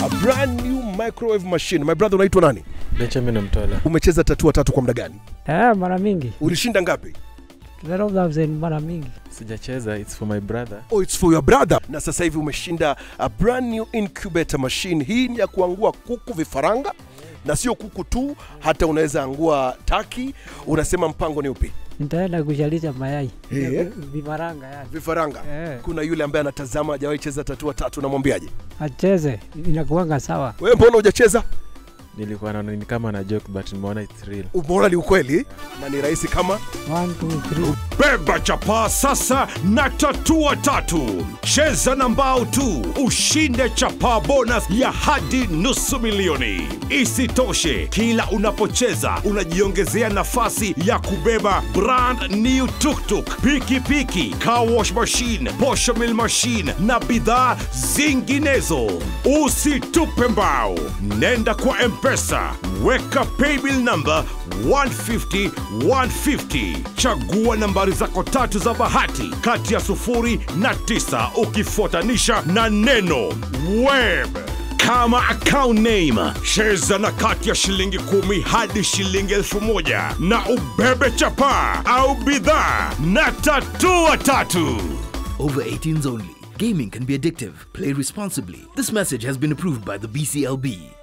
a brand new microwave machine. My brother, unaitwa nani? Benjamin Mtola. Umecheza tatua tatu kwa muda gani? Eh, mara mingi Ulishinda ngapi? 12,000 mara mingi. Sijacheza, it's for my brother. Oh, it's for your brother. Na sasa hivi umeshinda a brand new incubator machine. Hii ni ya kuangua kuku vifaranga na sio kuku tu, hata unaweza angua taki. Unasema mpango ni upi? Nitaenda kushalisha mayai Eh. vifaranga yani. Vifaranga. Eh, Kuna yule ambaye anatazama hajawahi cheza tatua tatu, namwambiaje? acheze inakuanga sawa. Wewe mbona hujacheza? Nilikuwa naona ni kama na joke but nimeona it's real. Umeona ni ukweli na ni rahisi kama 1 2 3 Beba chapaa sasa na tatua tatu. Cheza na mbao tu ushinde chapaa bonus ya hadi nusu milioni. Isitoshe, kila unapocheza unajiongezea nafasi ya kubeba brand new tuktuk, pikipiki, car wash machine, posho mill machine na bidhaa zinginezo. Usitupe mbao, nenda kwa Mpesa, weka paybill number 150 150 chagua nambari zako tatu za bahati kati ya sufuri na tisa ukifuatanisha na neno web kama account name cheza na kati ya shilingi kumi hadi shilingi elfu moja na ubebe chapaa au bidhaa na tatua tatu Over 18s only. Gaming can be addictive. Play responsibly. This message has been approved by the BCLB.